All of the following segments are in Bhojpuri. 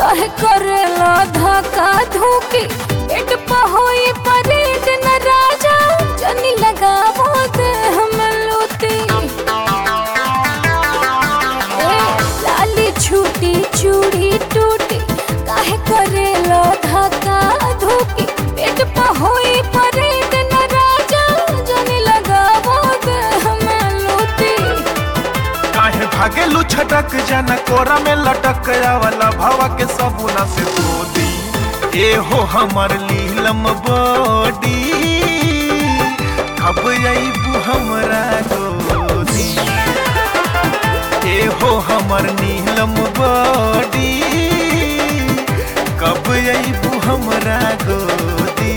काहे करेला धक्का धुकी पेट पे होई परेड न राजा जनी लगावो दे हम लोती ए लाली छूटी चूड़ी टूटी काहे करेला धक्का धुकी पेट पे होई परेड न राजा जनी लगावो दे हम लोती काहे भागेलू छटक जाना कोरा में लटक वाला भावा के सबूना से धोदी ए हो हमर लीलम बॉडी कब अबू हमरा गोदी ए हो हमर नीलम बॉडी कब अबू हमरा गोदी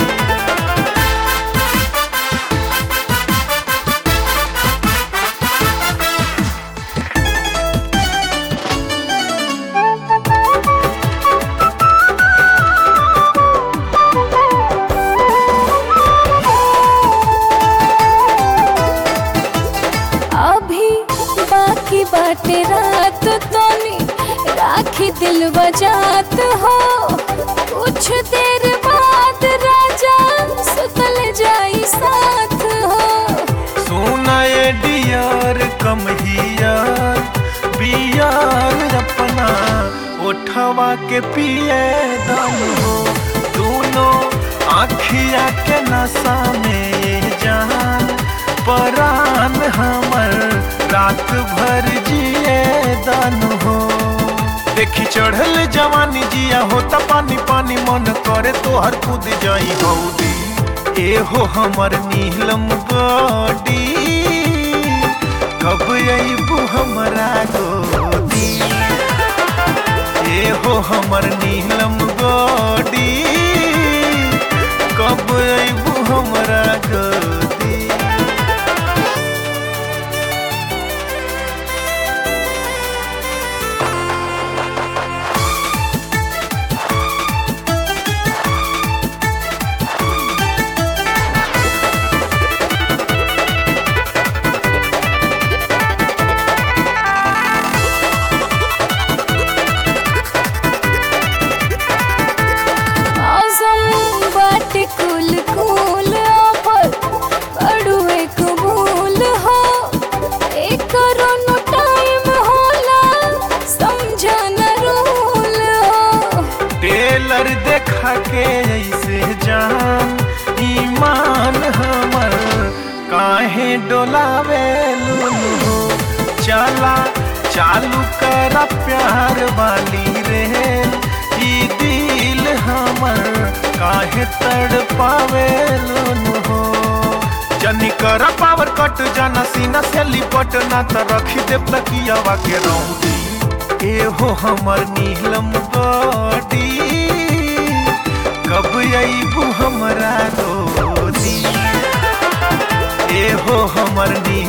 अभी बाकी बाटे रात तोनी राखी दिल बजात हो कुछ देर बाद राजा सुतल जाई साथ हो सोना ये डियर कम हियर बियर अपना उठवा के पिए दम हो दोनों आखिया के नशा में ये जान परान हमर रात भर जिए दन हो देखी चढ़ल जवानी जिया होता पानी पानी मन करे तोहर कूद जाई हौदी ए हो हमर नीलम बॉडी कब अबू हमरा गोदी ए हो हमर नीलम बॉडी कब अबू हमरा गोदी मौसम बाटे कुल कुल पर बड़ू एक भूल हो एक करोनो टाइम होला समझा न रूल हो टेलर देखा के ऐसे जान ईमान हमर काहे डोलावे हो चला चालू कर प्यार वाली रे ई दिल हमर काहे तड़ पावे हो जनी कर पावर कट जाना सीना से लिपट ना त रखी दे तकियावा के रौदी ए हो हमर नीलम बॉडी कब अबू हमरा गोदी ए हो हमर नीलम